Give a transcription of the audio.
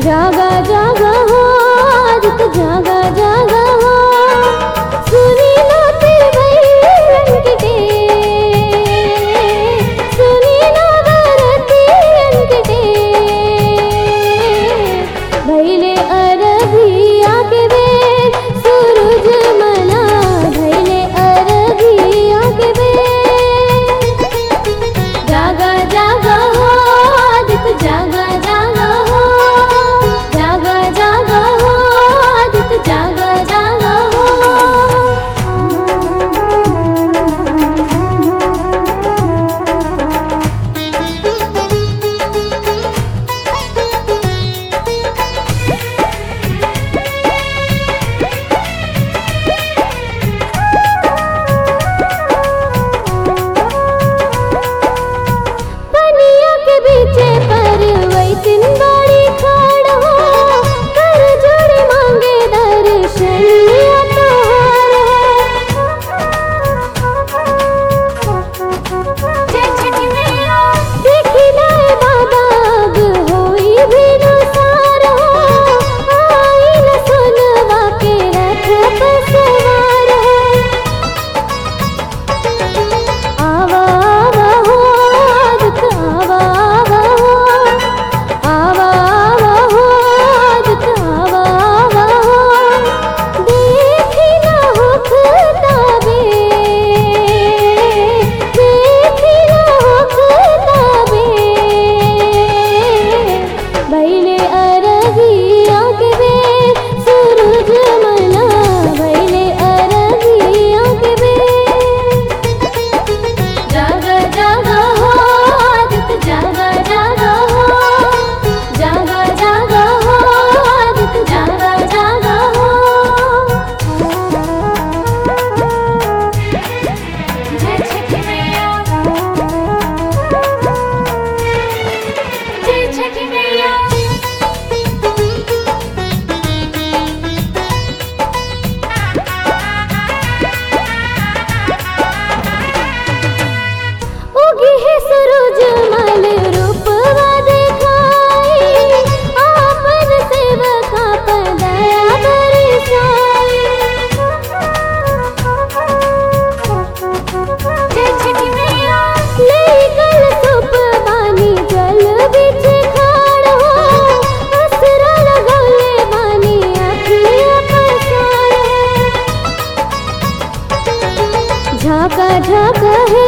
जागा जागा हो आदित जागा जागा हो सुनी लाते भैरन के टेर सुनी नवरतियन के टेर भैले अरबिया के बेर सूरज मना भैले अरबिया के बेर जागा जागा हो आदित जागा जागा हो जागा जागा हो आदित जागा जागा हो पनिया के बीचे पर वैतिन बाड़ी खाड़ हो कर जोड़ी मांगे दर्शन लिया तोहार हो देखी लाए बाबा अब होई भी नुसार हो आई न सुनवा के रथ पर सवार हो आवा आवा हो आदित आवा आवा हो आवा आवा हो आदित आवा आवा हो देखी ना होखता बे देखी ना होखता बे बैले अरगिया के बेर सूरज मना बैले अरगिया के बेर जागा जागा हो आदित जागा जागा हो जागा जागा हो आदित जागा जागा हो जय छठी मैया जय छठी मैया उगी है सूरज मल रूपवा दिखाई आपन सेवका पर दया बरसाई जय छठी मैया ले गल सुप बानी जल बिच खाड़ हो असरा लगौले बानी अखिया पसार हो झाका झाका है